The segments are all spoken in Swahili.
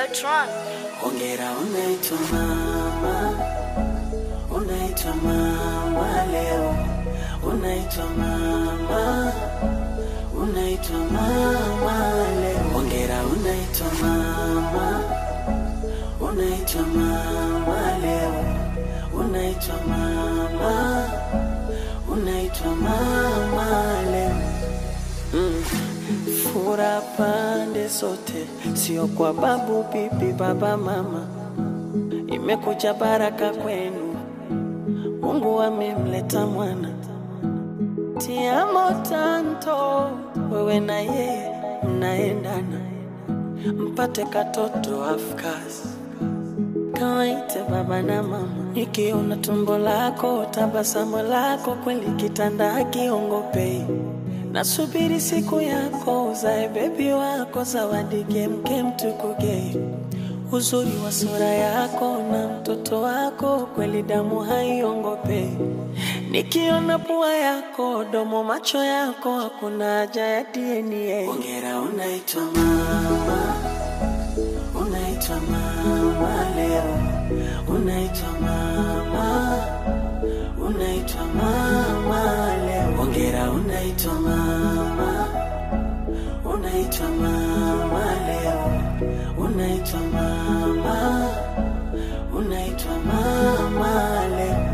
Tron. Hongera unaitwa mama, unaitwa mama leo, unaitwa mama, unaitwa mama leo. Hongera unaitwa mama, unaitwa mama leo, unaitwa mama, unaitwa mama leo. Mm. Fura pande zote, sio kwa babu, bibi, baba, mama. Imekuja baraka kwenu, Mungu amemleta mwana. Tiamo tanto, wewe na yeye mnaendana, mpate katoto afkasi kawaite baba na mama. Nikiona tumbo lako, tabasamu lako, kweli kitanda hakiongopei. Nasubiri siku yako, uzae bebi wako, zawadi kemkem tukugei. Uzuri wa sura yako na mtoto wako, kweli damu haiongopei. Nikiona pua yako, domo, macho yako, hakuna haja ya DNA. Hongera, unaitwa mama unaitwa mama leo, unaitwa mama, unaitwa mama leo. Hongera, unaitwa mama, unaitwa mama leo, unaitwa mama, unaitwa mama leo.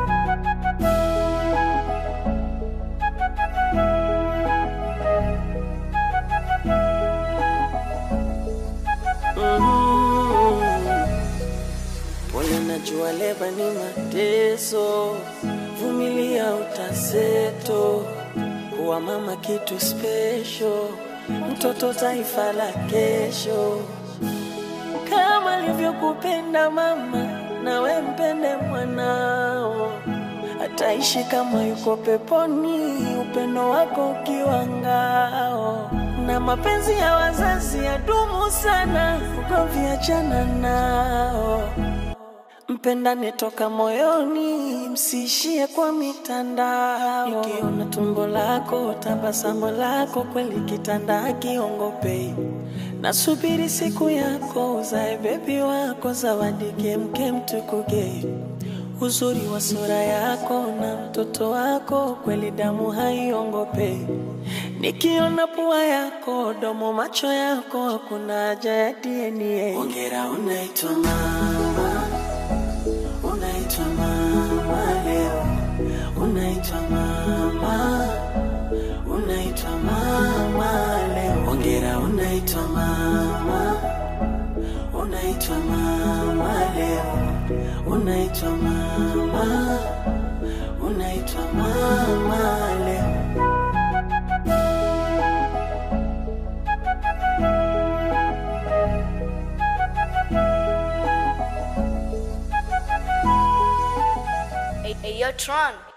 Pole, najua leba ni mateso, vumilia utaseto. Kuwa mama kitu special, mtoto taifa la kesho. Kama alivyokupenda mama, nawe mpende mwanao, ataishi kama yuko peponi, upendo wako ukiwa ngao. Na mapenzi ya wazazi yadumu sana, ugomvi achana nao. Mpendane toka moyoni, msiishie kwa mitandao. Nikiona tumbo lako, tabasamu lako, kweli kitanda hakiongopei. Nasubiri siku yako, uzae bebi wako, zawadi kemkem tukugei. Uzuri wa sura yako na mtoto wako, kweli damu haiongopei. Nikiona pua yako, domo, macho yako, hakuna haja ya DNA. Hongera, unaitwa mama unaitwa mama leo, unaitwa mama, unaitwa mama leo. Hongera, unaitwa mama, unaitwa mama leo, unaitwa mama, unaitwa mama leo. Hey, hey, yo, Tron.